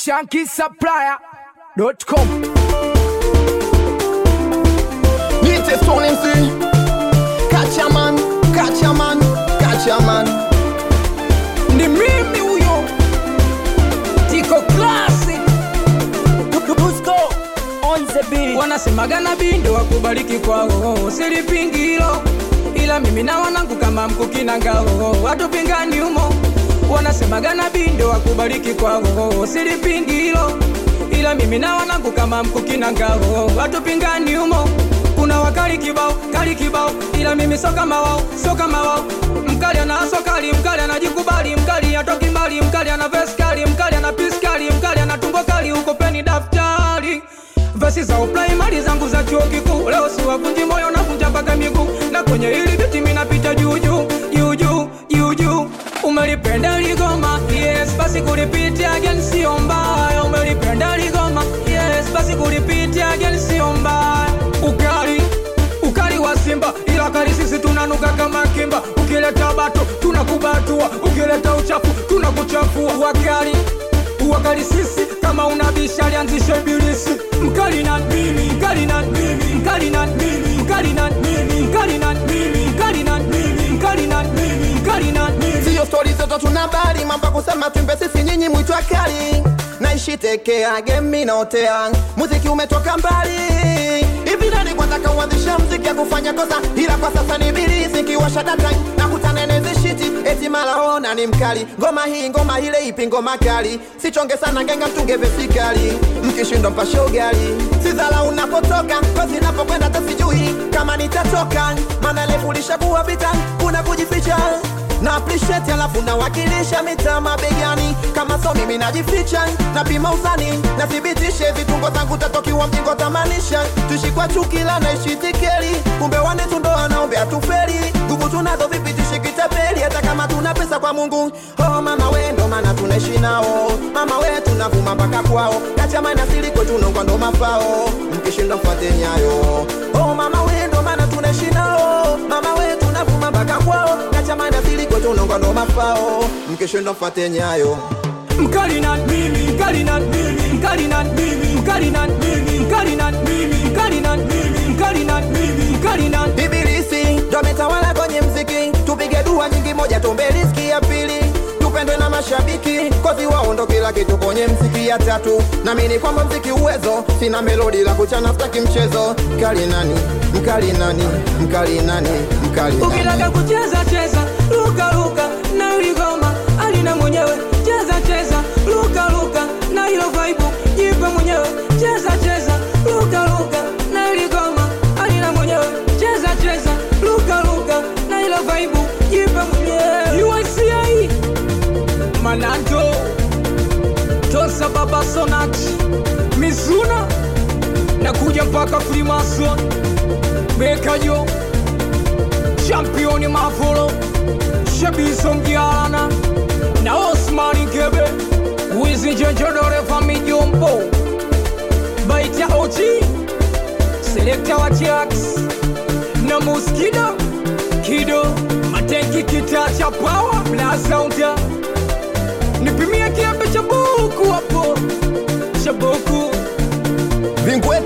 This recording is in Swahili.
shankisupplier.com Nite Stone MC Catch a man, catch a man, catch a man ni mimi huyo tiko klasi wanasemaga nabii ndo wakubariki kwao silipingi hilo ila mimi na wanangu kama mkukina ngao watupingani humo wanasemaga nabii ndo wakubariki kwao silipingi hilo ila mimi na wanangu kama mkukina ngao watupingani humo kuna wakali kibao kali kibao ila mimi so kama wao so kama wao mkali ana sokali mkali anajikubali mkali atoki mbali mkali ana veskali mkali ana piskali mkali ana tumbo kali uko peni daftari vesi za upraimari zangu za chuo kikuu leo siwavunji moyo navunja mpaka miguu na kwenye hili biti minapita juujuu juujuu juujuu umelipenda ligoma yes basi kulipitia again sio mbaya umelipenda ligoma yes basi kulipitia again sio mbaya ukali ukali wa simba ila kali sisi tunanuka kama kimba ukileta bato tunakubatua ukileta uchafu tunakuchafua wakali wakali sisi kama unabisha lianzishe ibilisi mkali na mimi mkali na mimi mkali na mimi mkali na mimi mkali na mimi mkali na mimi mkali na mimi mkali na mimi Siyo stori zote tuna bali mambo ya kusema twimbe sisi nyinyi mwitwa kali naishi tekea gemi naotea muziki umetoka mbali hivi nani kwanza kauanzisha mziki ya kufanya kosa ila kwa sasa ni bilisi kiwasha data na kutanenezi shiti eti malaona ni mkali ngoma hii ngoma ile ipi ngoma kali sichonge sana ngenga mtunge vesikali mkishindwa mpashe ugali sizala unapotoka kozi napokwenda tasijui kama nitatoka maana lefulisha kuwa vita kuna kujificha na appreciate alafu nawakilisha mitaa mabegani kama so mimi najificha napima uzani nathibitishe vitungo zangu tatokiwa mjingo tamanisha tuishi kwa chukila naishi tikeli kumbe wane tundo wanaombea tufeli nguvu tunazo vipi tushikitapeli hata kama tuna pesa kwa mungu oh mama we ndo maana tunaishi nao mama we tunavuma mpaka kwao kachamana siliko tunongwa ndo mafao mkishinda mfuate nyayo oh mama we ndo maana tunaishi nao mama we tunavuma mpaka kwao kachamana siliko tunongwa ndo mafao mkishinda mfuate nyayo mkali na mimi mkali na mimi mkali na mimi mkali na mimi mkali na mimi mkali na mimi mkali na mimi mkali na ibilisi ndo ametawala kwenye mziki tupige dua nyingi moja tumbe riski ya pili tupendwe na mashabiki kozi wao ndo kila kitu kwenye mziki ya tatu namini kwamba mziki uwezo sina melodi la kuchana staki mchezo mkali nani mkali nani mkali nani mkali nani ukitaka kucheza cheza luka luka na uligoma alina mwenyewe cheza cheza luka luka na hilo vaibu jipe mwenyewe cheza cheza luka luka na uligoma alina mwenyewe cheza cheza luka luka na hilo vaibu jipe mwenyewe UICA Mananto Tosa Baba Sonat Mizuna na kuja mpaka Freemason Bekajo championi Mavolo Shabiso Mgialana na Osmani Gebe Wizi Njenjodore Famijombo Baita Ochi Selekta wa Jax na Muskido Kido Matenki kita cha power Blaza Unta Nipimie kiape cha buku hapo